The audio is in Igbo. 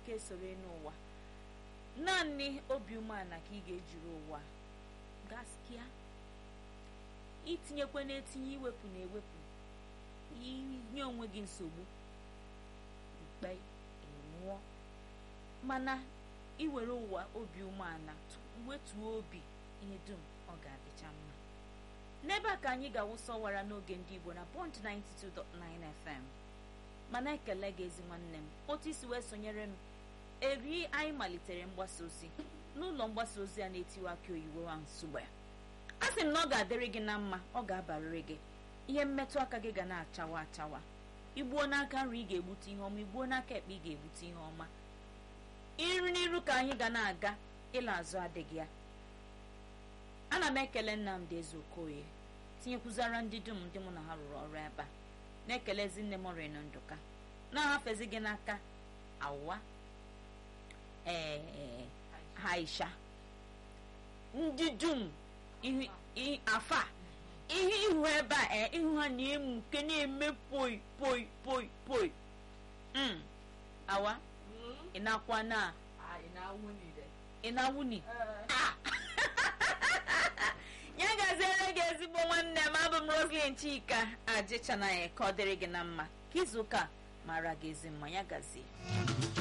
ike soro n'ụwa naanị obi umeala ka ị ga-ejiri ụwa gaskia itinyekwe na-etinye iwepụ na ewepụ inye onwe gị nsogbu mkpe nwụọ mana iwere ụwa obi umeala wetuo obi ihe dum ọ ga-adịcha mma n'ebe a ka anyị ga-awụsọwara n'oge ndị Igbo na Bond 92.9 FM mana ekele gị ezi nwanne m otu isi wee sonyere m eri anyị malitere mgbasa ozi n'ụlọ mgbasa ozi a na-etiwa aka oyibo wa nsugbe a sị m na ọ ga-adịrị gị na mma ọ ga-abarịrị gị ihe mmetụ aka gị ga na-achawa achawa igbuo n'aka nri ị ga-egbute ihe ọma igbuo n'aka ekpe ị ga-egbute ihe ọma iru n'iru ka anyị ga na-aga ịla azụ adịghị ya ana m ekele Nnamdị Ezeokoye tinyekwuzara ndị dum ndị mụ na ha rụrụ ọrụ ebe a na-ekelezi nne m rịnụ ndụka na-ahafezi gị n'aka awa ee haisha ndị dum afa ihe ihu ebe a ee ihu ha na-emu nke na-eme poi poi poi poi awa ị na-akwa na ị na-awụni ya gaziere gị ezigbo nwanne m abụ m Roslyn Chika ajịchana ya ka ọ dịrị gị na mma ka izu ụka mara gị ezi mma ya gazie